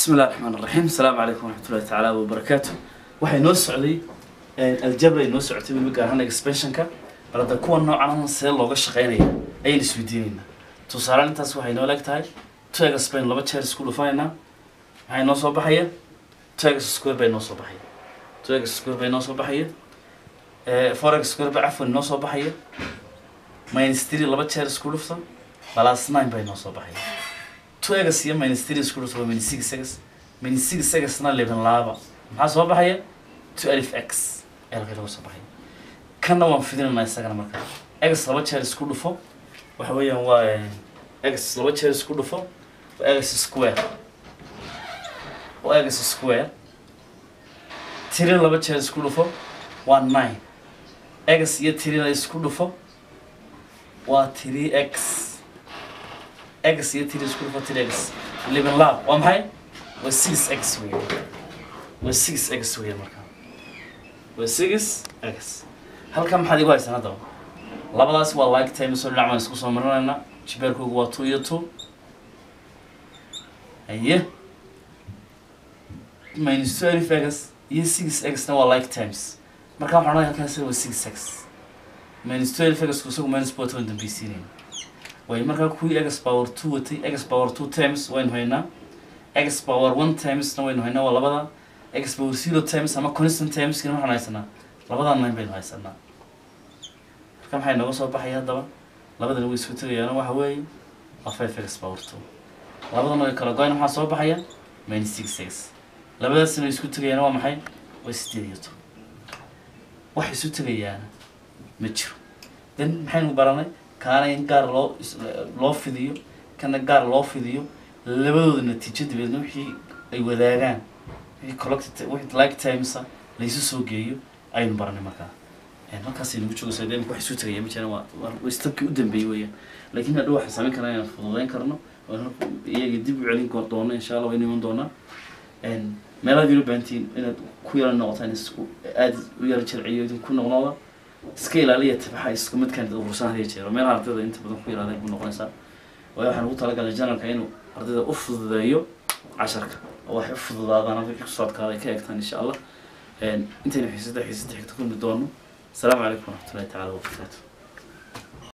بسم الله الرحمن الرحيم السلام عليكم ورحمة الله تعالى وبركاته waxay noo socday aljabra ay noo socotay weliba gaar ahaan expansionka bal hadda kuwa noocan see looga shaqeynaya ayaan isweydiinaynaa tusaale intaas waxay noo leeg tahay tega spain laba jeer isku dhufaynaa maxay noo soo baxaya tegas square bay noo soo baxaya tegas square bay noo soo baxaya forex square bay cafwan noo soo baxaya minus three laba jeer isku dhufta plus nine bay noo soo baxaya two egas iyo minus three isku dhufta waa minus six egas minus six egasna liban laaba maxaa soo baxaya two alif x ee halkay laga soo baxaya kanna waan fidinaynaa isagana marka egas laba jeer isku dhufo waxa weeyaan waa egas laba jeer isku dhufo waa egas square waa egas square tiri laba jeer isku dhufo waa nine egas iyo tirina isku dhufo waa three x x iyo three isku dhufo three x liban lab waa maxay waa six x weeye waa six x weeye marka waa six x halkan maxaad igu haysaan haddaba labadaas waa like time soo dhinac baan isku soo marinaynaa jibeerkoogu waa two iyo two haye minus two alif x iyo six x-na waa like times marka waxaan odhanaya halkaas waa six x minus two alif x isagu minus bota waan dambaysiinayna way markaa kuwii x power two watay x power two times waynu haynaa x power one timesna waynu haynaa waa labada x power zero times ama constant timeskina waxaan haysanaa labadan nine baynu haysanaa marka maxay nooga soo baxaya haddaba labadana way isku tegayaana waxa weeye waa five x power two labadana way kala go-ayna maxaa soo baxaya minus six x labadaasina way isku tegayaana waa maxay waa sideed iyo toban wax isu tegayaana ma jiro then maxaynu baranay kaana in gaar loo loo fidiyo kana gaar loo fidiyo labadooda natiijo dabeedna wixii ay wadaagaan wixii collected wixii like timesa laysu soo geeyo ayaynu baranay markaa markaas aynu ku joogaysaa dee wax isu tegaya ma jiraan waa waa stabkii u dambeeyey weeyaan laakiin hadhow waxaan samayn karnaa inaan fududeyn karno iyaga dib u celin doono insha allah waynu iman doonaa meelaad yaro baahantiin inaad ku yara noqotaan isku aada u yara jarciyo idinku noqnoda iska ilaaliya tabaxa isku midkaan urursan hadiya jeero meelaha ardayda inta badan ku yaraada ku noqonaysaa waayo waxaan ugu talagalay janalka inuu ardayda u fududeeyo casharka oo waxay u fududaadaan halka kusoo adkaada ay ka eegtaan insha allah intaynu xiisada xiisada xigta kulmi doono asalaamu calaykum waraxmatullahi tacaala wabarakaatu